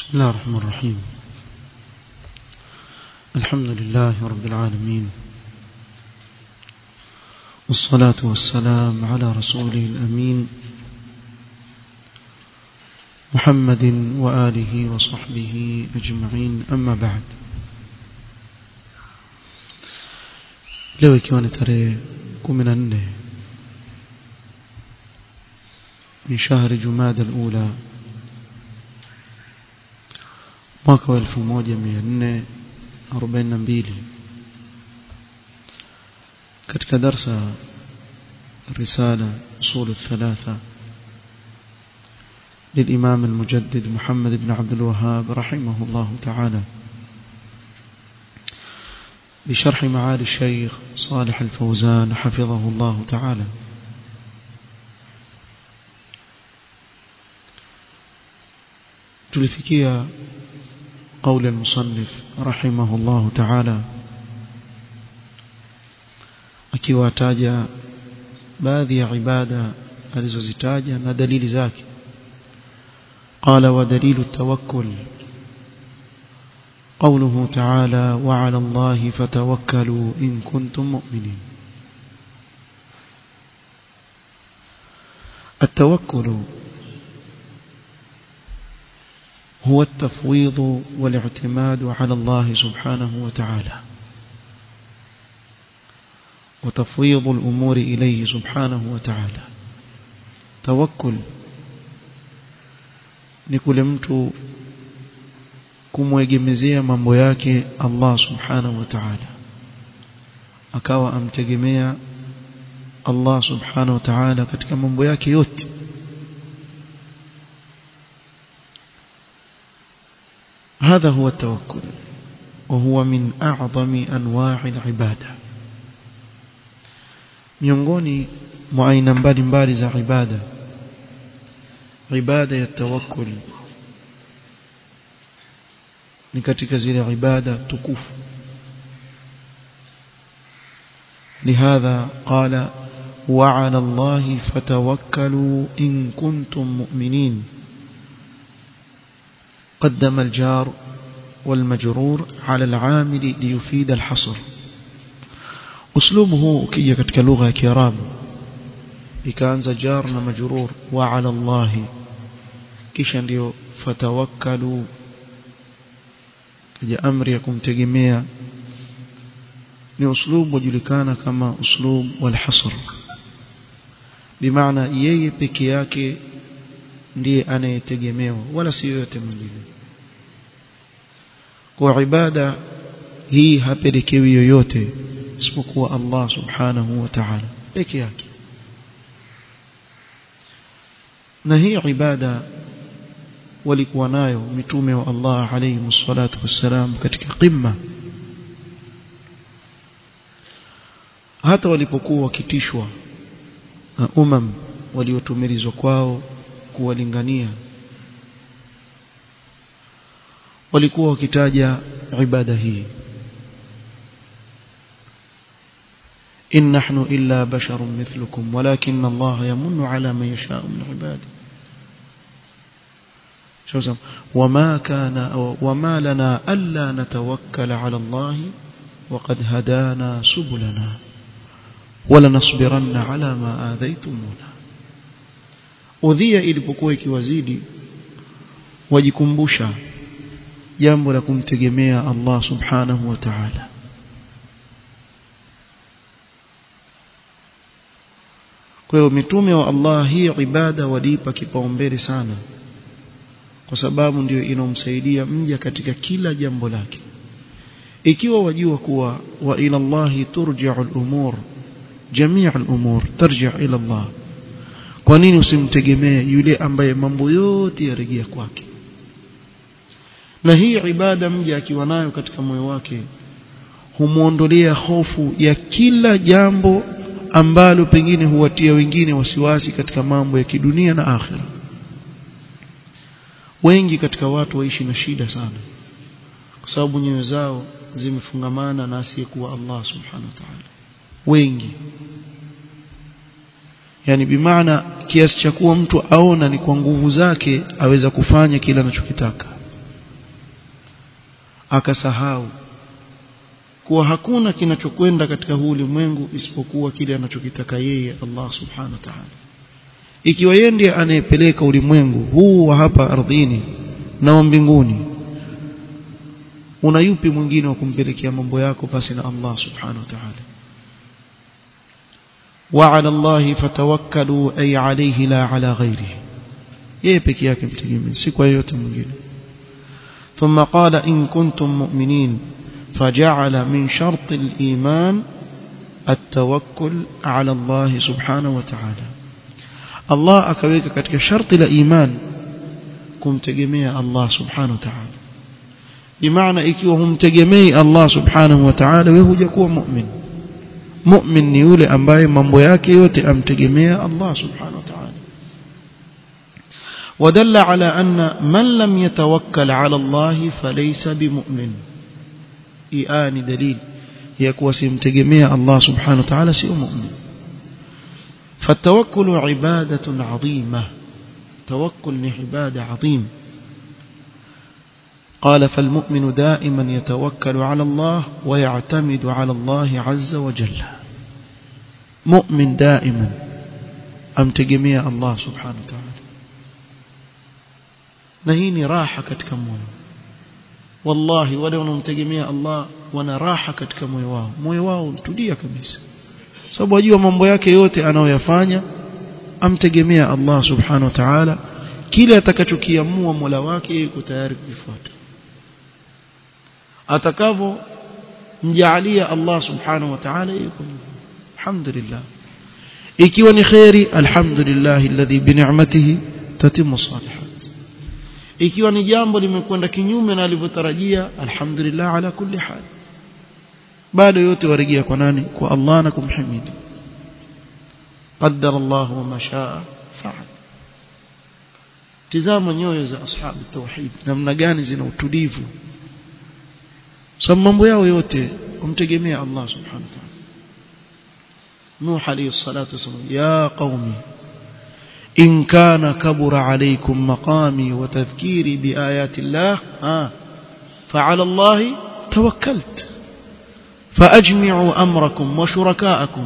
بسم الله الرحمن الرحيم الحمد لله رب العالمين والصلاة والسلام على رسوله الأمين محمد وآله وصحبه أجمعين أما بعد leo ikiwa ni tarehe kumi na nne min shahri jumada alula mwaka wa elfu moja mia nne arobaini na mbili katika darsa risala usul الثلاثة للإمام المجدد محمد بن عبد الوهاب رحمه الله تعالى بشرح معالي الشيخ صالح الفوزان حفظه الله تعالى تلفكيا قول المصنف رحمه الله تعالى akiwataja baadhi ya ibada alizozitaja na dalili zake qala wa dalilu tawakkul قوله تعالى وعلى الله فتوكلوا إن كنتم مؤمنين التوكل هو التفويض والاعتماد على الله سبحانه وتعالى وتفويض الأمور إليه سبحانه وتعالى توكل نكل mtu kumwegemezea mambo yake Allah subhanahu wa ta'ala akawa amtegemea Allah subhanahu wa ta'ala katika mambo yake yote هذا هو التوكل وهو من أعظم أنواع العبادة miongoni mwa aina mbalimbali za ibada ibada ya tawakkul ni katika zile ibada tukufu لهذا قال وعلى الله فتوكلوا إن كنتم مؤمنين قدم الجار والمجرور على العامل ليفيد الحصر أسلوبه كي katika lugha ya Kiarabu ikaanza jar na majrur wa ala Allah kisha ndio fatawakkalu kaja amri ya kumtegemea ni uslubu ujulikana kama uslub wal hasr bimaana yeye peke yake ndiye anayetegemewa wala si yote mwingine kwa ibada hii hapelekewi yoyote isipokuwa Allah subhanahu wa ta'ala peke yake na hii ibada walikuwa nayo mitume wa Allah alayhi msalatu wassalam katika qimma hata walipokuwa wakitishwa na umam waliotumilizwa kwao kuwalingania walikuwa wakitaja ibada hii إن نحن إلا بشر مثلكم ولكن الله يمن على من يشاء من عباده شو وما كان وما لنا ألا نتوكل على الله وقد هدانا سبلنا ولنصبرن على ما آذيتمونا udhia ilipokuwa ikiwazidi wajikumbusha jambo la kumtegemea Allah subhanahu wa ta'ala kwa hiyo mitume wa Allah hii ibada waliipa kipaumbele sana kwa sababu ndio inomsaidia mja katika kila jambo lake ikiwa wajua kuwa wa ila Allah turja'u al-umur jami'a al-umur tarji' ila Allah kwa nini usimtegemee yule ambaye mambo yote yarejea kwake na hii ibada mja akiwa nayo katika moyo wake humuondolea hofu ya kila jambo ambalo pengine huwatia wengine wasiwasi katika mambo ya kidunia na akhira wengi katika watu waishi na shida sana kwa sababu nyoyo zao zimefungamana na asiyekuwa Allah subhanahu wa ta'ala wengi yani bimaana kiasi cha kuwa mtu aona ni kwa nguvu zake aweza kufanya kile anachokitaka akasahau kuwa hakuna kinachokwenda katika huu ulimwengu isipokuwa kile anachokitaka yeye Allah subhanahu wa ta'ala ikiwa yeye ndiye anayepeleka ulimwengu huu wa hapa ardhini na wa mbinguni una yupi mwingine wa kumpelekea mambo yako basi na Allah subhanahu wa ta'ala وعلى الله فتوكلوا أي عليه لا على غيره yeye peke yake mtegemee si kwa yote mwingine ثم قال إن كنتم مؤمنين فجعل من شرط الإيمان التوكل على الله سبحانه وتعالى الله akaweka katika sharti la iman kumtegemea Allah subhanahu wa ta'ala bimaana ikiwa humtegemei Allah subhanahu wa ta'ala wewe hujakuwa mu'min mu'min ni yule ambaye mambo yake yote amtegemea Allah subhanahu wa ta'ala ودل على أن من لم يتوكل على الله فليس بمؤمن إيان دليل يكوى سيمتقمية الله سبحانه وتعالى سيء مؤمن فالتوكل عبادة عظيمة توكل عبادة عظيم قال فالمؤمن دائما يتوكل على الله ويعتمد على الله عز وجل مؤمن دائما أمتقمية الله سبحانه وتعالى na hii ni raha katika moyo wallahi wale wanaomtegemea Allah wana raha katika moyo wao moyo wao tulia kabisa sababu wajua mambo yake yote anayoyafanya amtegemea Allah subhanahu wa ta'ala kile atakachokiamua Mola wake yuko tayari kuifuata atakavyo mjaalia Allah subhanahu wa ta'ala yuko alhamdulillah ikiwa ni khairi alhamdulillah alladhi bi ni'matihi tatimmu salihat ikiwa ni jambo limekwenda kinyume na alivyotarajia alhamdulillah ala kulli hal bado yote warejea kwa nani kwa Allah na kumhimidi qaddara Allah wa ma shaa fa'al tizama nyoyo za ashabu tauhid namna gani zina utulivu sababu mambo yao yote kumtegemea Allah subhanahu wa ta'ala Nuh alayhi salatu wasallam ya qaumi إن كان كبر عليكم مقامي وتذكيري بآيات الله آه فعلى الله توكلت فأجمعوا أمركم وشركاءكم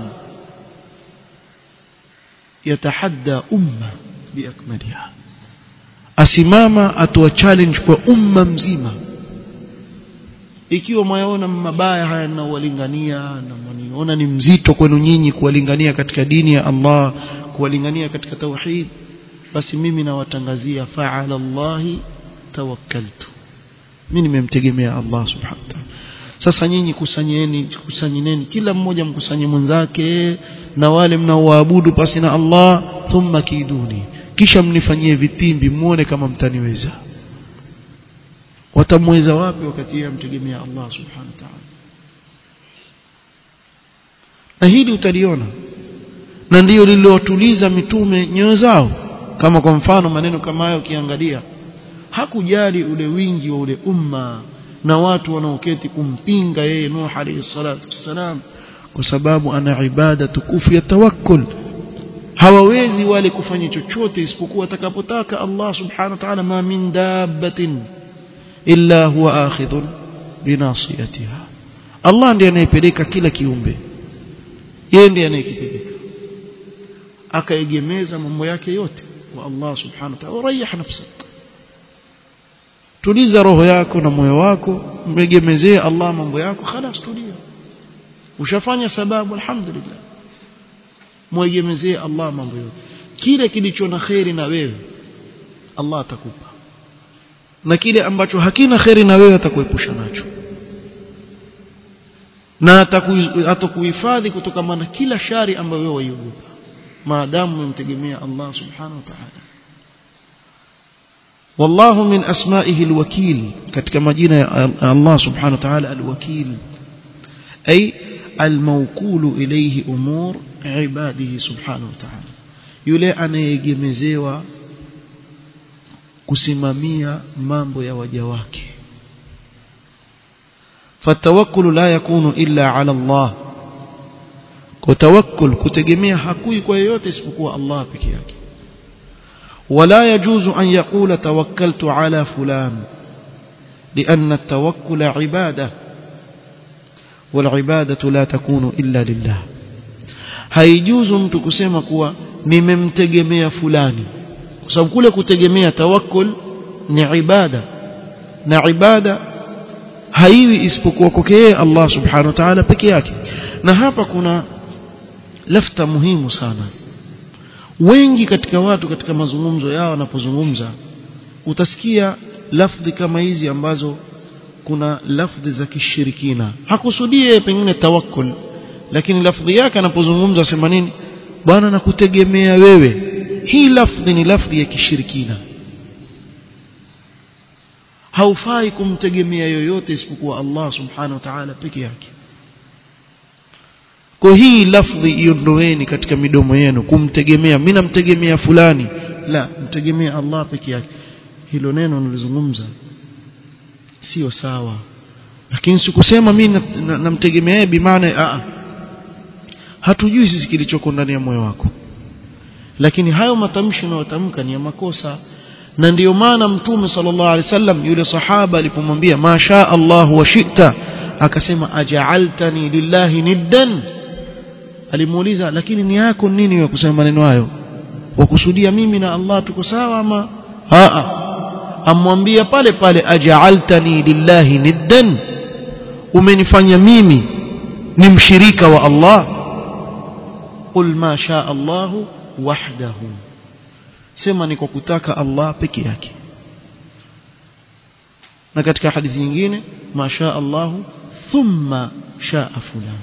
يتحدى أمة بأكملها asimama atoa challenge kwa umma mzima ikiwa mwaona mabaya haya ninawalingania na mniona ni mzito kwenu nyinyi kuwalingania katika dini ya Allah kuwalingania katika tauhid basi mimi nawatangazia fa'ala Allah tawakkaltu mimi nimemtegemea Allah subhanahu wa ta'ala sasa nyinyi kusanyeni kusanyineni kila mmoja mkusanye mwenzake na wale mnaoabudu pasi na Allah thumma kiduni kisha mnifanyie vitimbi muone kama mtaniweza watamweza wapi wakati yeye amtegemea Allah subhanahu wa ta'ala na hili utaliona na ndiyo lililowatuliza mitume nyoyo zao kama kwa mfano maneno kama hayo ukiangalia hakujali ule wingi wa ule umma na watu wanaoketi kumpinga yeye Nuh alayhi salatu wassalam kwa sababu ana ibada tukufu ya tawakkul hawawezi wale kufanya chochote isipokuwa atakapotaka Allah subhanahu wa ta'ala ma min dabbatin illa huwa akhidhun binasiyatiha Allah ndiye anayepeleka kila kiumbe yeye ndiye anayekipeleka akaegemeza mambo yake yote kwa Allah subhanahu wa ta'ala urayih nafsak tuliza roho yako na moyo wako mwegemezee Allah mambo yako خلاص tulia ushafanya sababu alhamdulillah mwegemezee Allah mambo yote kile kilicho na khairi na wewe Allah atakupa na kile ambacho hakina khairi na wewe atakuepusha nacho na atakuhifadhi kutokana na kila shari ambayo wewe waiogopa maadamu umemtegemea Allah subhanahu wa ta'ala والله من أسمائه الوكيل katika majina ya Allah subhanahu wa ta'ala alwakil ay almawkulu ilayhi umur ibadihi subhanahu wa ta'ala yule anayegemezewa kusimamia mambo ya waja wake fatawakkulu la yakunu illa ala Allah kutawakkul kutegemea hakui kwa yeyote isipokuwa Allah peke yake ولا يجوز أن يقول توكلت على فلان لأن التوكل عبادة والعبادة لا تكون إلا لله haijuzu mtu kusema kuwa nimemtegemea fulani kwa sababu kule kutegemea tawakkul ni ibada na ibada haiwi isipokuwa kwake yeye Allah subhanahu wa ta'ala peke yake na hapa kuna lafta muhimu sana wengi katika watu katika mazungumzo yao wanapozungumza utasikia lafdhi kama hizi ambazo kuna lafdhi za kishirikina hakusudie pengine tawakkul lakini lafdhi yake anapozungumza sema nini bwana nakutegemea wewe hii lafdhi ni lafdhi ya kishirikina haufai kumtegemea yoyote isipokuwa Allah subhanahu wa ta'ala peke yake kwa hii lafdhi iondoeni katika midomo yenu kumtegemea mimi namtegemea fulani la mtegemea Allah peke yake hilo neno nilizungumza sio sawa lakini sikusema mimi namtegemea yeye bimaana a hatujui sisi kilichoko ndani ya moyo wako lakini hayo matamshi unayotamka ni ya makosa na ndiyo maana mtume sallallahu alaihi wasallam yule sahaba alipomwambia masha Allah wa shi'ta akasema aja'altani lillahi niddan alimuuliza lakini ni yako nini ya kusema maneno hayo wakusudia mimi na Allah tuko sawa ama a amwambia pale pale aja'altani lillahi niddan umenifanya mimi ni mshirika wa Allah qul ma sha Allah wahdahu sema ni kwa kutaka Allah peke yake na katika hadithi nyingine ma sha Allah thumma shaa fulan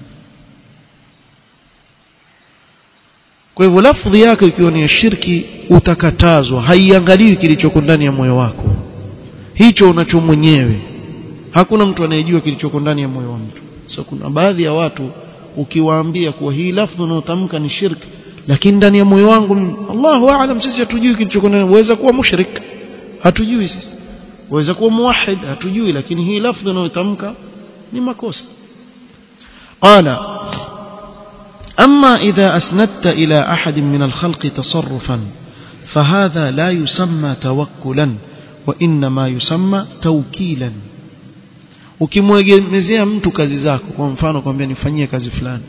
kwa hivyo lafdhi yako ikiwa ni shirki utakatazwa haiangaliwi kilichoko ndani ya moyo wako hicho unacho mwenyewe hakuna mtu anayejua kilichoko ndani ya moyo wa mtu so kuna baadhi ya watu ukiwaambia kuwa hii lafdhi unayotamka ni shirki lakini ndani ya moyo wangu Allahu aalam sisi hatujui kilichoko ndani waweza kuwa mushrik hatujui sisi waweza kuwa muwahhid hatujui lakini hii lafdhi unayotamka ni makosa qala أما إذا أسندت إلى أحد من الخلق تصرفا فهذا لا يسمى توكلا وإنما يسمى توكيلا ukimwegemezea mtu kazi zako kwa mfano kwambia nifanyie kazi fulani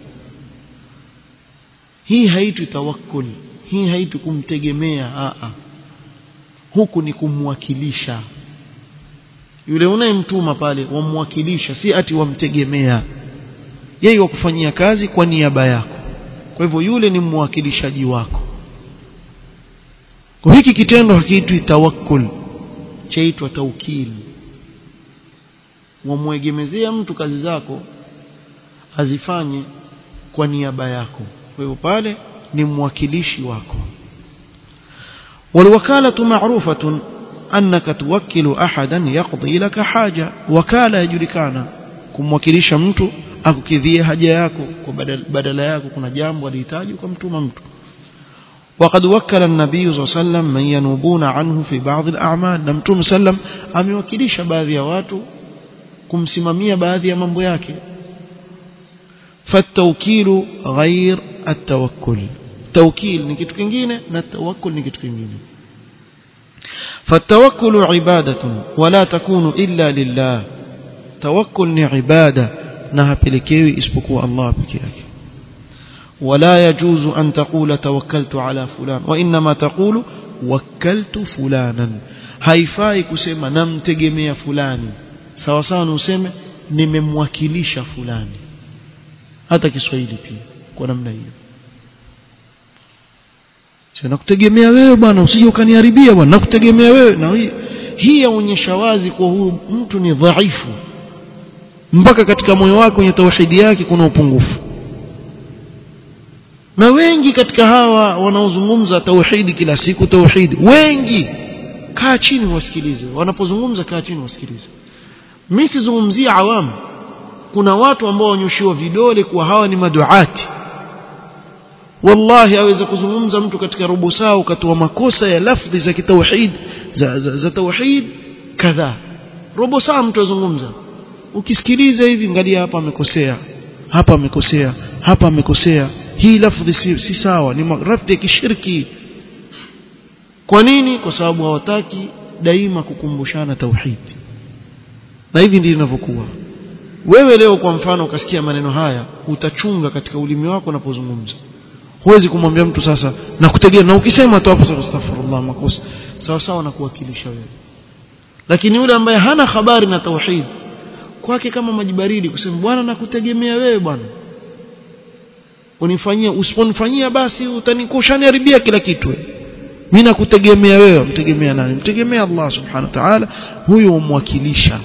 hii haitwi tawakkul hii haitwi kumtegemea a a huku ni kumwakilisha yule unayemtuma pale wamwakilisha si ati wamtegemea yeye wakufanyia kazi kwa niaba yako kwa hivyo yule ni mwakilishaji wako kwa hiki kitendo hakiitwi tawakkul chaitwa taukili wamwegemezea mtu kazi zako azifanye kwa niaba yako kwa hivyo pale ni mwakilishi wako والوكالة معروفة أنك توكل أحدا يقضي لك حاجة وكالة يجركانا kumwakilisha mtu akukidhie haja yako kwa badala, badala yako kuna jambo alihitaji ukamtuma mtu وقد وكل النبي صلى الله عليه وسلم من ينوبون عنه في بعض الأعمال na mtume sallam amewakilisha baadhi ya watu kumsimamia baadhi ya mambo yake فالتوكيل غير التوكل توكيل ni kitu kingine na tawakkul ni kitu kingine فالتوكل عبادة ولا تكون إلا لله توكل ni ibada na hapelekewi isipokuwa Allah peke yake ولا يجوز أن تقول توكلت على فلان وإنما تقول وكلت فلانا haifai kusema namtegemea fulani sawa sawa useme nimemwakilisha fulani hata Kiswahili pia kwa namna hiyo sio nakutegemea wewe bwana usije ukaniharibia bwana nakutegemea wewe na hii hii yaonyesha wazi kwa huyu mtu ni dhaifu mpaka katika moyo wake kwenye tauhidi yake kuna upungufu na wengi katika hawa wanaozungumza tauhidi kila siku tauhidi wengi kaa chini wasikilize wanapozungumza kaa chini wasikilize mimi sizungumzia awamu kuna watu ambao wanyoshiwa vidole kuwa hawa ni maduati wallahi aweza kuzungumza mtu katika robo saa ukatoa makosa ya lafdhi za kitauhid za, za, za tauhid kadhaa robo saa mtu azungumza ukisikiliza hivi angalia hapa amekosea hapa amekosea hapa amekosea hii lafdhi si, si sawa ni lafdhi ya kishirki kwa nini kwa sababu hawataki daima kukumbushana tauhid na hivi ndivyo inavyokuwa wewe leo kwa mfano ukasikia maneno haya utachunga katika ulimi wako unapozungumza huwezi kumwambia mtu sasa na kutegea na ukisema tu hapo astaghfirullah makosa sawa sawa na kuwakilisha wewe lakini yule ambaye hana habari na tauhid kwake kama maji baridi kusema bwana nakutegemea wewe bwana unifanyia usiponifanyia basi utanikushaniharibia kila kitu mimi nakutegemea wewe mtegemea nani mtegemea Allah subhanahu wa ta'ala huyo umwakilisha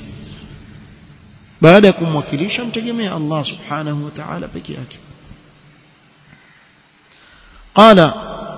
baada ya kumwakilisha mtegemea Allah subhanahu wa ta'ala peke yake قال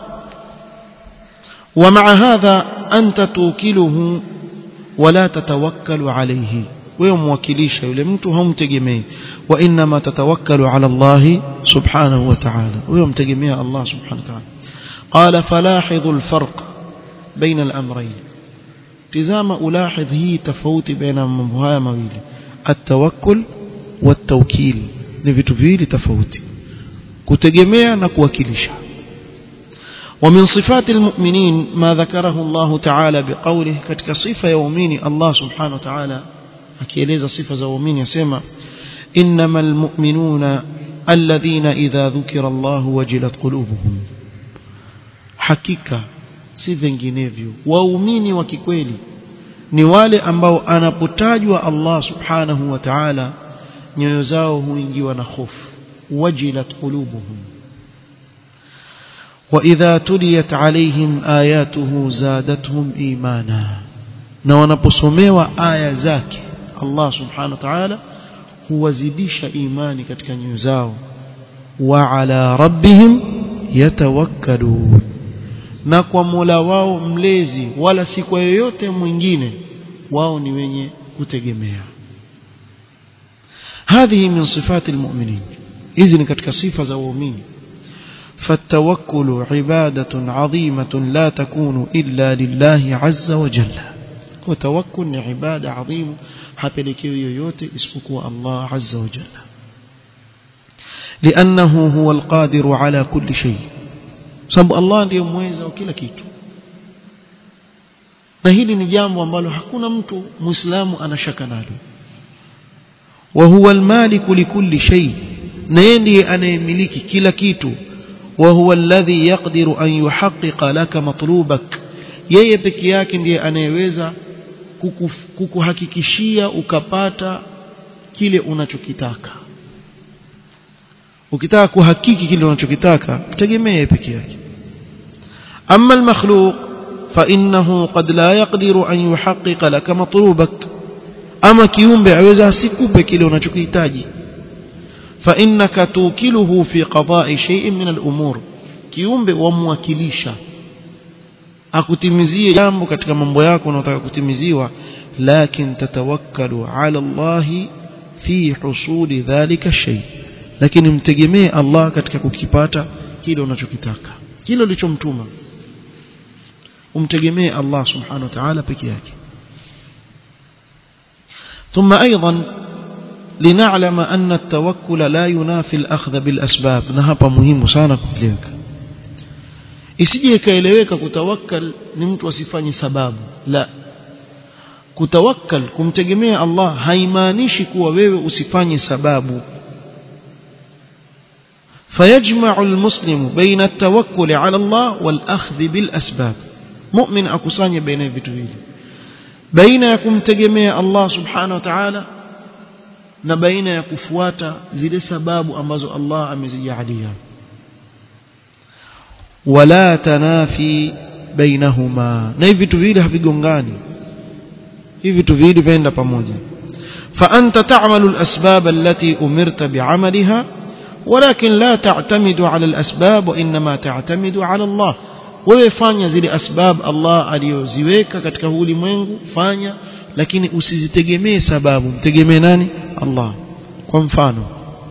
ومع هذا أنت توكله ولا تتوكل عليه ويموكليش yule mtu humtegemei وانما تتوكل على الله سبحانه وتعالى ويمtegemea الله سبحانه وتعالى قال فلاحظ الفرق بين الامرين تزام الاحظ هي تفاوت بين mambo haya mawili التوكل والتوكيل ni vitu viwili tofauti kutegemea na kuwakilisha ومن صفات المؤمنين ما ذكره الله تعالى بقوله كتك صفة يومين الله سبحانه وتعالى akieleza sifa za waumini yasema innamal mu'minuna alladhina idha dhukira Allah wajilat qulubuhum hakika si vinginevyo waumini wa kikweli ni wale ambao anapotajwa Allah subhanahu wa ta'ala nyoyo zao huingiwa na hofu wajilat qulubuhum وإذا تليت عليهم آياته زادتهم إيمانا na wanaposomewa aya zake Allah subhanahu wa ta'ala huwazidisha imani katika nyoyo zao wa ala rabbihim yatawakkalun na kwa Mola wao mlezi wala si kwa yoyote mwingine wao ni wenye kutegemea هذه من صفات المؤمنين إذن katika sifa za waumini فالتوكل عبادة عظيمة لا تكون إلا لله عز وجل وتوكل ni ibada adhimu hapelekewi yoyote isipokuwa Allah azza wa jalla لأنه هو القادر على كل شيء sababu Allah ndiye mweza wa kila kitu na hili ni jambo ambalo hakuna mtu muislamu anashaka nalo wa huwa almaliku likulli shay na yeye ndiye anayemiliki kila kitu wa huwa alladhi yaqdiru an yuhaqqiqa laka matlubak yeye peke yake ndiye anayeweza kukuhakikishia ukapata kile unachokitaka ukitaka kuhakiki kile unachokitaka tegemee peke yake amma almakhluq fa innahu qad la yaqdiru an yuhaqqiqa laka matlubak ama kiumbe aweza asikupe kile unachokihitaji fa innaka tukiluhu fi qada'i shay'in min al-umur kiumbe wamwakilisha akutimizie jambo katika mambo yako unayotaka kutimiziwa lakin tatawakkalu ala Allah fi husuli dhalika shay lakini mtegemee Allah katika kukipata kile unachokitaka kile ulichomtuma umtegemee Allah subhanahu wa ta'ala peke yake ثم ايضا لنعلم أن التوكل لا ينافي الأخذ بالأسباب نهapa muhimu sana kueleweka isije ikaeleweka kutawakkal ni mtu asifanye sababu la kutawakkal kumtegemea Allah haimaanishi kuwa wewe usifanye sababu فيجمع المسلم بين التوكل على الله والأخذ بالأسباب مؤمن أكساني بين vitu hivi baina ya kumtegemea Allah subhanahu wa ta'ala na baina ya kufuata zile sababu ambazo Allah amezijalia wala tanafi bainahuma na hivi vitu viwili havigongani hivi vitu viwili venda pamoja فأنت تعمل الأسباب التي أمرت بعملها ولكن لا تعتمد على الأسباب وإنما تعتمد على الله wewe fanya zile asbab Allah aliyoziweka katika huu ulimwengu fanya lakini usizitegemee sababu mtegemee nani Allah kwa mfano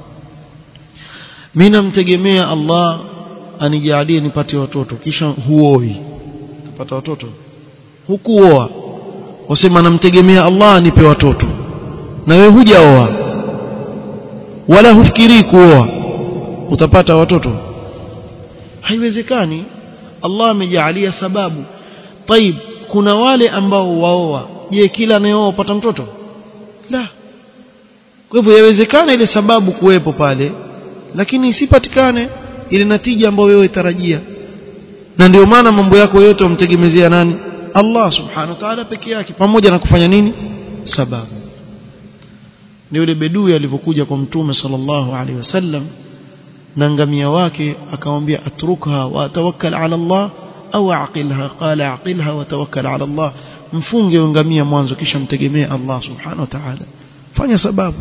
mimi namtegemea Allah anijalie nipate watoto kisha huoi kupata watoto hukuoa wasema namtegemea Allah anipe watoto na wewe hujaoa wala hufikiri kuoa utapata watoto haiwezekani Allah amejalia sababu طيب kuna wale ambao waoa je kila anayeoa upata mtoto la kwa hivyo yawezekana ile sababu kuwepo pale lakini isipatikane ile natija ambayo wewe tarajia na ndio maana mambo yako yote umtegemezea nani Allah subhanahu wa ta'ala peke yake pamoja na kufanya nini sababu ni yule bedui alivyokuja kwa mtume sallallahu alaihi wasallam na ngamia wake akamwambia atrukha wa tawakkal ala Allah au aqilha qala aqilha wa tawakkal ala Allah mfunge ngamia mwanzo kisha mtegemee Allah subhanahu wa ta'ala fanya sababu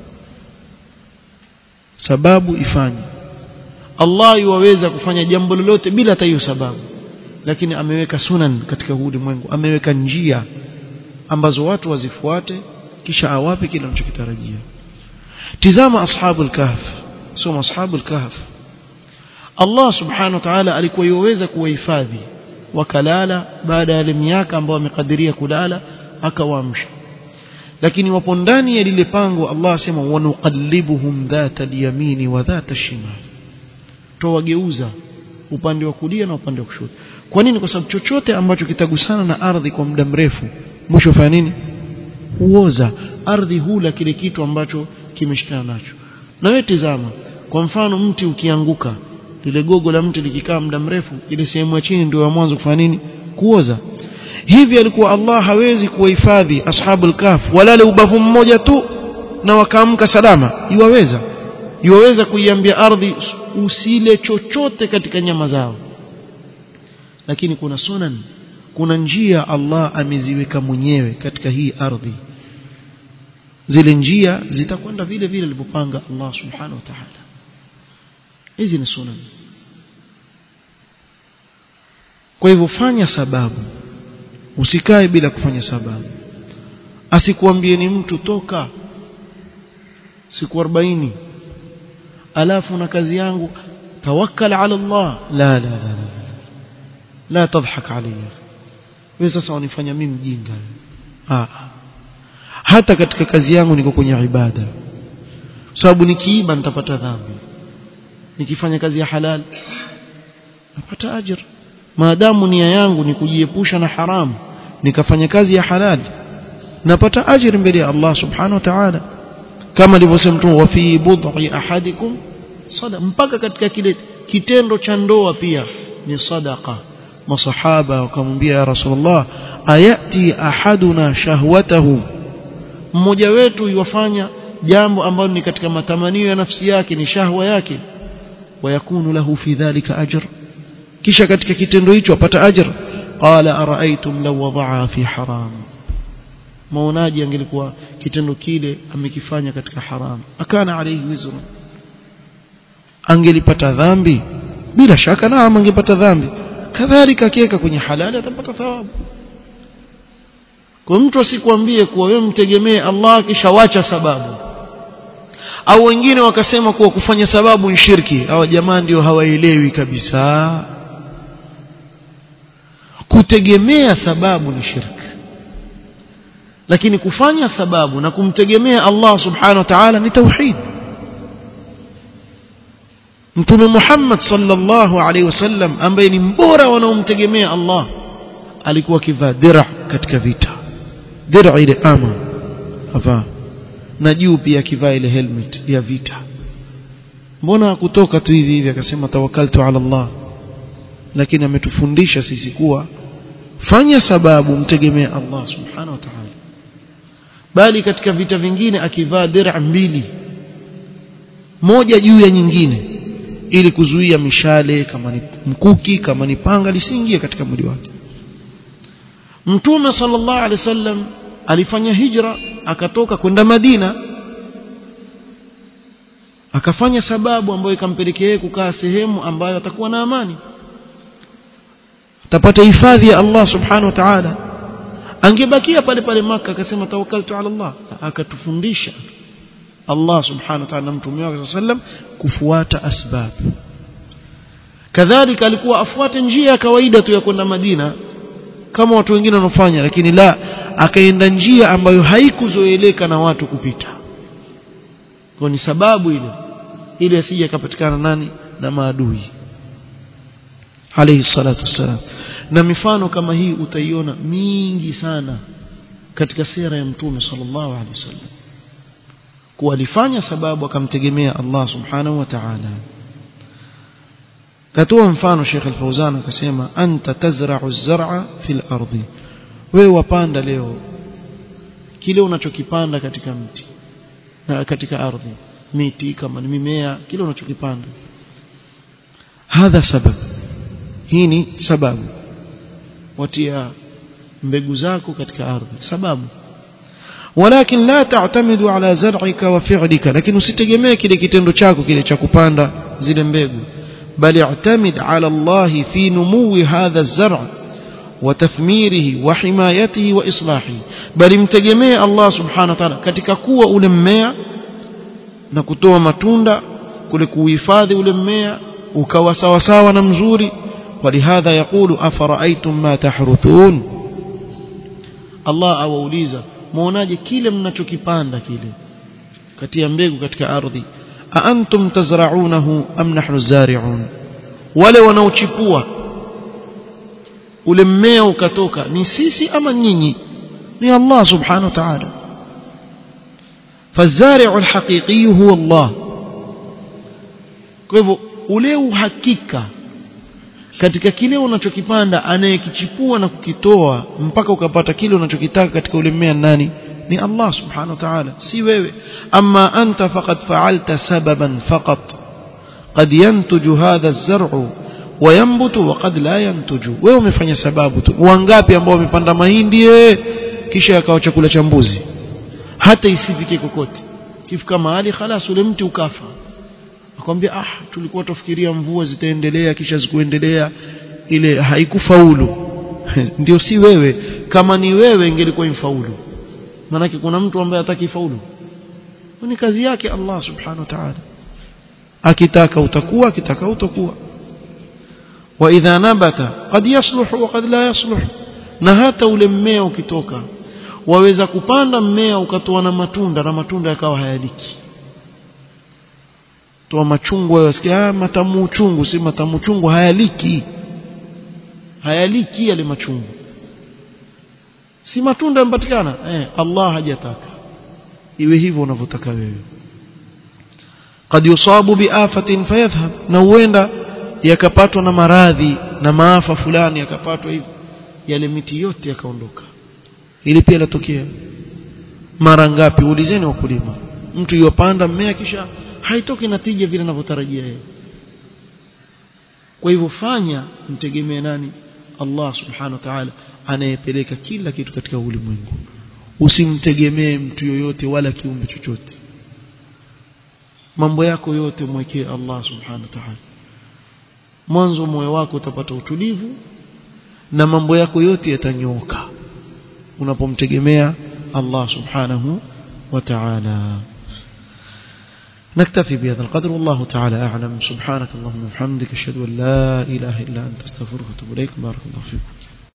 sababu ifanye Allah yuwaweza kufanya jambo lolote bila hata hiyo sababu lakini ameweka sunan katika ulimwengu ameweka njia ambazo watu wazifuate kisha awape kile anachokitarajia tizama ashabul kahf soma ashabul kahf Allah subhanahu wa ta'ala alikuwa yuweza kuwahifadhi wakalala baada ya miaka ambayo amekadiria kulala akawaamsha lakini wapo ndani ya lile pango Allah asema wanuqallibuhum dhata al-yamini wa dhata al-shimal towageuza upande wa kulia na upande wa kushoto kwa nini kwa sababu chochote ambacho kitagusana na ardhi kwa muda mrefu mwisho fanya nini huoza ardhi hula kile kitu ambacho kimeshikana nacho na wewe tizama kwa mfano mti ukianguka lile gogo la mti likikaa muda mrefu ile sehemu ya chini ndio ya mwanzo kufanya nini kuoza hivi alikuwa Allah hawezi kuwahifadhi ashabul kahf walale ubavu mmoja tu na wakaamka salama iwaweza iwaweza kuiambia ardhi usile chochote katika nyama zao lakini kuna sunan kuna njia Allah ameziweka mwenyewe katika hii ardhi zile njia zitakwenda vile vile alivyopanga Allah subhanahu wa ta'ala hizi ni sunan kwa hivyo fanya sababu usikae bila kufanya sababu asikuambie ni mtu toka siku 40 alafu na kazi yangu tawakkal ala Allah la la la la la tadhhak alayya wewe sasa unifanya mimi mjinga ah hata katika kazi yangu niko kwenye ibada sababu nikiiba nitapata dhambi nikifanya kazi ya halal napata ajira maadamu nia yangu ni kujiepusha na haramu nikafanya kazi ya halali napata ajira mbele ya Allah subhanahu wa ta'ala kama alivyosema mtume wa fi bud'i ahadikum sada mpaka katika kile kitendo cha ndoa pia ni sadaqa masahaba wakamwambia ya rasulullah ayati ahaduna shahwatahu mmoja wetu yuwafanya jambo ambalo ni katika matamanio ya nafsi yake ni shahwa yake wayakunu lahu fi dhalika ajr kisha katika kitendo hicho apata ajr qala araaitum law wadaa fi haram maonaji angelikuwa kitendo kile amekifanya katika haram akana alayhi wizru angelipata dhambi bila shaka naam angepata dhambi kadhalika akiweka kwenye halali atapata thawabu kwa mtu asikwambie kuwa wewe mtegemee Allah kisha wacha sababu au wengine wakasema kuwa kufanya sababu ni shirki hawa jamaa ndio hawaelewi kabisa kutegemea sababu ni shirki lakini kufanya sababu na kumtegemea Allah subhanahu wa ta'ala ni tauhid Mtume Muhammad sallallahu alaihi wasallam ambaye ni mbora wanaomtegemea Allah alikuwa kivaa dira katika vita dira ile ama avaa na juu pia akivaa ile helmet ya vita mbona kutoka tu hivi hivi akasema tawakkaltu ala Allah lakini ametufundisha sisi kuwa fanya sababu mtegemee Allah subhanahu wa ta'ala bali katika vita vingine akivaa dira mbili moja juu ya nyingine ili kuzuia mishale kama ni mkuki kama ni panga lisiingie katika mwili wake Mtume sallallahu alaihi wasallam alifanya hijra akatoka kwenda Madina akafanya sababu ambayo ikampelekea yeye kukaa sehemu ambayo atakuwa na amani atapata hifadhi ya Allah subhanahu wa ta'ala angebakia pale pale maka akasema tawakkaltu ala Allah akatufundisha Allah subhanahu wa ta'ala na mtume wake sallam kufuata asbab kadhalika alikuwa afuate njia ya kawaida tu ya kwenda Madina kama watu wengine wanafanya lakini la akaenda njia ambayo haikuzoeleka na watu kupita kwa ni sababu ile ili asije akapatikana nani na maadui alayhi salatu wassalam na mifano kama hii utaiona mingi sana katika sira ya mtume sallallahu alaihi wasallam kuwa alifanya sababu akamtegemea Allah subhanahu wa ta'ala katoa mfano Sheikh Al-Fauzan akasema anta tazra'u az-zar'a fil ardi wewe wapanda leo kile unachokipanda katika mti na katika ardhi miti kama ni mimea kile unachokipanda hadha sababu hii ni sababu watia mbegu zako katika ardhi sababu ولكن لا تعتمد على زرعك وفعلك لكن usitegemee kile kitendo chako kile cha kupanda zile mbegu بل اعتمد على الله في نمو هذا الزرع وتثميره وحمايته وإصلاحه بل امتجمee Allah subhanahu wa ta'ala katika kuwa ule mmea na kutoa matunda kule kuhifadhi ule mmea ukawa sawa sawa na mzuri ولهذا يقول أفرأيتم ما تحرثون Allah awauliza muonaje kile mnachokipanda kile kati ya mbegu katika ardhi aantum tazra'unahu am nahnu zari'un wale wanaochipua ule mmea ukatoka ni sisi ama nyinyi ni Allah subhanahu wa ta'ala فالزارع الحقيقي هو الله kwa hivyo ule uhakika katika kile unachokipanda anayekichipua na kukitoa mpaka ukapata kile unachokitaka katika ule mmea nani ni Allah subhanahu wa ta'ala si wewe amma anta faqad fa'alta sababan faqat qad yantuju hadha az-zar'u wa yanbutu wa qad la yantuju wewe umefanya sababu tu wangapi ambao wamepanda mahindi kisha yakawa chakula cha mbuzi hata isifike kokote kifika mahali khalas ule mti ukafa akwambia ah tulikuwa tufikiria mvua zitaendelea kisha zikuendelea ile haikufaulu ndio si wewe kama ni wewe ingelikuwa imfaulu manake kuna mtu ambaye hataki faulu ni kazi yake Allah subhanahu wa ta'ala akitaka utakuwa akitaka utakuwa wa idha nabata qad yasluhu wa qad la yasluh na hata ule mmea ukitoka waweza kupanda mmea ukatoa na matunda na matunda yakawa hayaliki toa machungwa wasikia matamu uchungu si matamu uchungu hayaliki hayaliki yale machungu si matunda yanapatikana eh Allah hajataka iwe hivyo unavyotaka wewe قد يصاب بآفة فيذهب na huenda yakapatwa na maradhi na maafa fulani yakapatwa hivi yale miti yote yakaondoka ili pia latokea mara ngapi ulizeni wakulima mtu yopanda mmea kisha haitoki natija vile anavyotarajia yeye kwa hivyo fanya mtegemee nani Allah subhanahu wa ta'ala anayepeleka kila kitu katika ulimwengu usimtegemee mtu yoyote wala kiumbe chochote mambo yako yote mwekee Allah subhanahu wa ta'ala mwanzo moyo wako utapata utulivu na mambo yako yote yatanyooka unapomtegemea Allah subhanahu wa ta'ala نكتفي بهذا القدر والله تعالى أعلم سبحانك اللهم وبحمدك أشهد أن لا إله إلا أنت استغفرك وأتوب إليك بارك الله فيكم